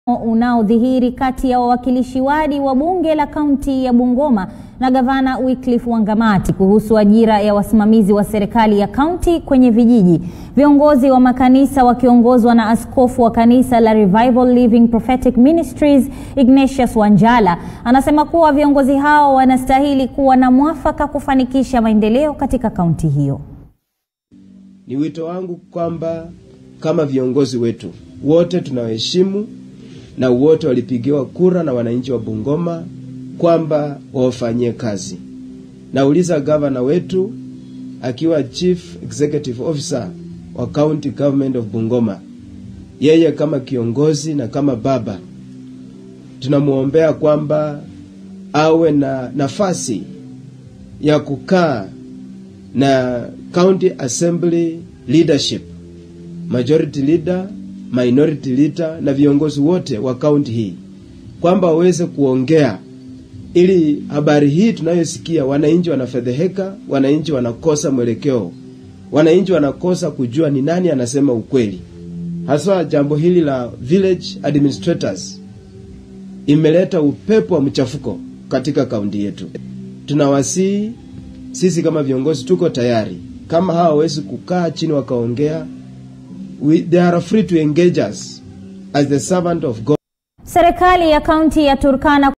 unaodhihiri kati ya wawakilishi wadi wa bunge la kaunti ya Bungoma na gavana Wycliffe Wangamati kuhusu ajira ya wasimamizi wa serikali ya kaunti kwenye vijiji. Viongozi wa makanisa wakiongozwa na askofu wa kanisa la Revival Living Prophetic Ministries Ignatius Wanjala anasema kuwa viongozi hao wanastahili kuwa na mwafaka kufanikisha maendeleo katika kaunti hiyo. Ni wito wangu kwamba kama viongozi wetu wote tunawaheshimu na wote walipigiwa kura na wananchi wa Bungoma kwamba wawafanyie kazi. Nauliza gavana wetu akiwa Chief Executive Officer wa County Government of Bungoma, yeye kama kiongozi na kama baba, tunamwombea kwamba awe na nafasi ya kukaa na County Assembly leadership, majority leader, minority leader na viongozi wote wa kaunti hii kwamba waweze kuongea ili habari hii tunayosikia, wananchi wanafedheheka, wananchi wanakosa mwelekeo, wananchi wanakosa kujua ni nani anasema ukweli. Haswa jambo hili la village administrators imeleta upepo wa mchafuko katika kaunti yetu. Tunawasihi sisi kama viongozi, tuko tayari. Kama hawa hawawezi kukaa chini wakaongea, we, they are free to engage us as the servant of God. Serikali ya kaunti ya Turkana